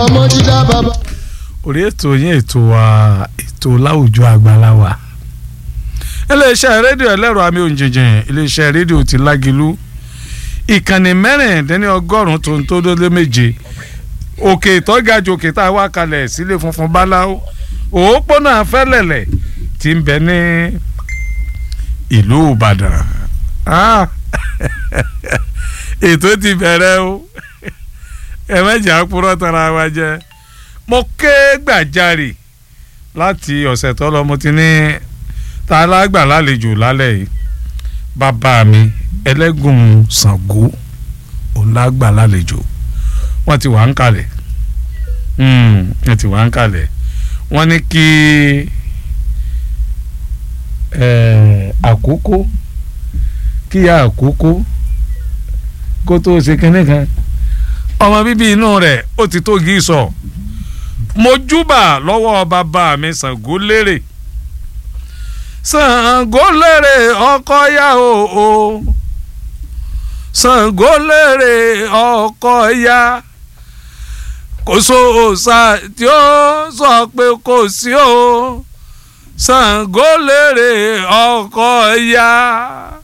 ọmọ dídá bàbá. orí ètò yín ètò wa ètò láwùjọ àgbàláwa iléeṣẹ́ rédíò ẹlẹ́rọ àmì òǹjìnjìn iléeṣẹ́ rédíò ti lágilú ìkànnì mẹ́rìndínlọ́gọ́rùn-ún tó ń tó délé méje òkè ìtọ́gajù òkè tá a wá kalẹ̀ sílé funfun báláwo òpópónà fẹ́lẹ̀lẹ̀ tí ń bẹ ní ìlú ìbàdàn Ah, ètò ti bẹ̀rẹ̀ o ẹ mẹ́jà purọ́ tara wa jẹ́ mo ké gbàjarè láti ọ̀sẹ̀ tó lọ mo ti ní ta lágbà lálejò lálẹ́ yìí bàbá mi ẹlẹ́gùn Ṣàngó òun lágbà lálejò wọ́n ti wà ń kalẹ̀ wọ́n ti wà ń kalẹ̀ wọ́n ní kí àkókò kíyà àkókò kó tó ṣe kínní kan ọmọ bíbí inú rẹ̀ ó ti tó gí sọ mojúbà lọ́wọ́ bàbá mi Ṣàngó lérè Ṣàngó lérè ọkọ yá o o Ṣàngó lérè ọkọ yá kò sóòsà tí ó sọ pé kò sí o Ṣàngó lérè ọkọ yá